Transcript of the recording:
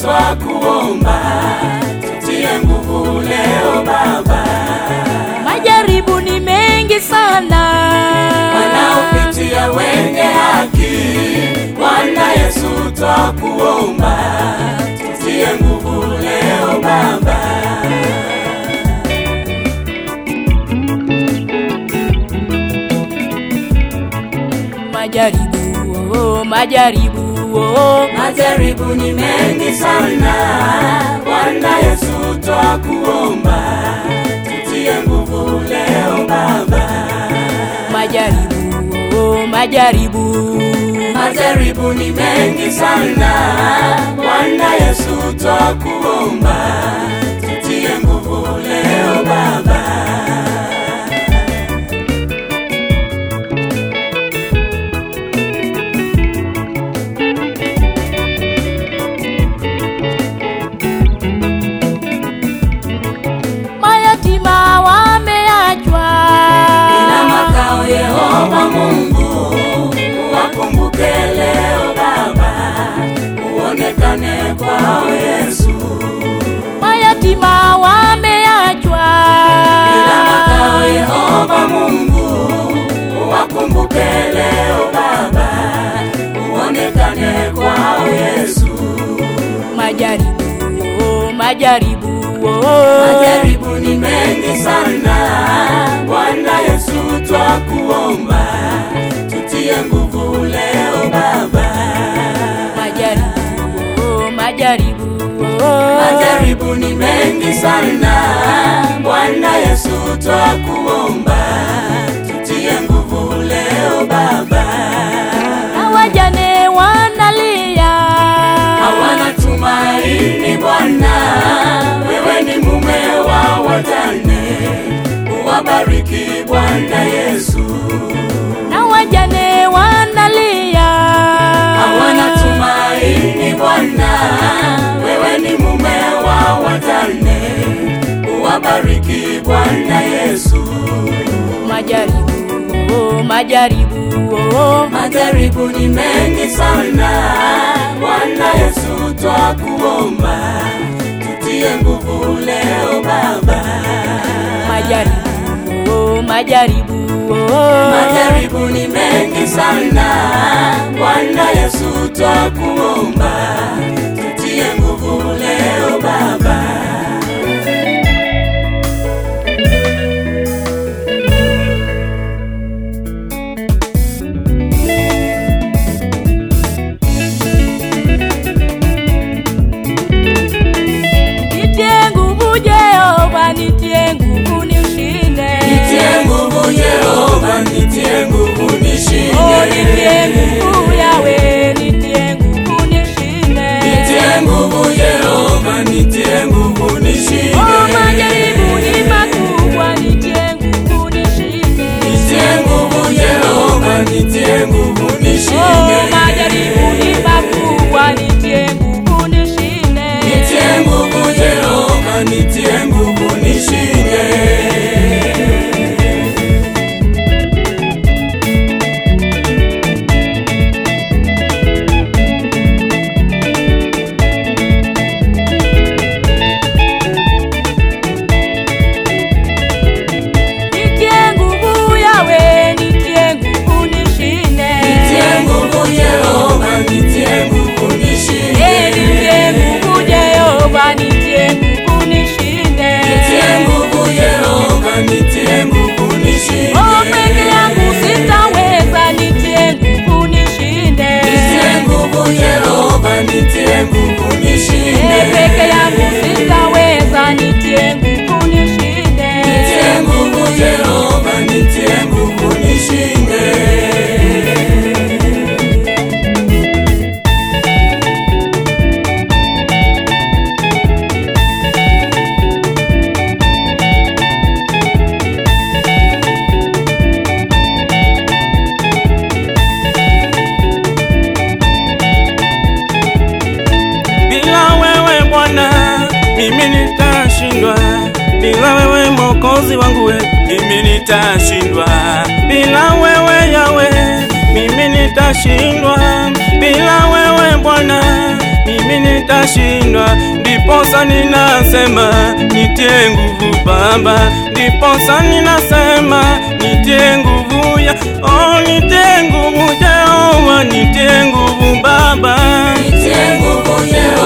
twakuomba, tutie nguvu leo Baba. Majaribu ni mengi sana, wanaopitia wenye haki. Bwana Yesu twakuomba, tutie nguvu leo Baba. majaribu oh, majaribu oh. Majaribu ni mengi sana, Bwana Yesu twakuomba, tutie nguvu leo Baba. majaribu oh, majaribu Majaribu ni mengi sana, Bwana Yesu twakuomba, tutie nguvu leo Baba. mayatima wameachwa Ina makao Yehova Mungu, wakumbuke leo Baba, uonekane kwao Yesu. mayatima wameachwa Ina makao Yehova Mungu, wakumbuke leo Baba, uonekane kwao Yesu. majaribu oh, majaribu oh. Majaribu ni mengi sana, Bwana Yesu twakuomba, tutie nguvu leo Baba. majaribu oh, majaribu oh. Majaribu ni mengi sana, Bwana Yesu twakuomba, tutie nguvu leo Baba. na wajane wanalia Hawana tumaini Bwana, wewe ni mume wa wajane, uwabariki Bwana Yesu. na wajane wanalia Hawana tumaini Bwana, wewe ni mume wa wajane, uwabariki Bwana Yesu. majaribu oh, majaribu oh. Majaribu ni mengi sana, Bwana Yesu twakuomba, tutie nguvu leo Baba. majaribu oh, majaribu oh. Majaribu ni mengi sana, Bwana Yesu twakuomba, tutie nguvu leo Baba. nitie nguvu Jehova nitie nguvu nishinde Nitie nguvu Yehova, nitie nguvu oh, nitie nishinde. nguvu Yawe nitie nguvu nishinde Nitie nguvu Yehova, nitie nguvu oh, nishinde. majaribu ni makubwa nitie nguvu nishinde Nitie nguvu Yehova, nitie nguvu oh, nishinde. majaribu ni makubwa nitie nguvu nishinde Nitie nguvu Yehova, nitie nguvu nishinde. nashindwa, ndiposa ninasema nitie nguvu Baba, ndiposa ninasema nitie nguvu ya oh, nitie nguvu Jehova, nitie nguvu Baba, Nitie nguvu Jehova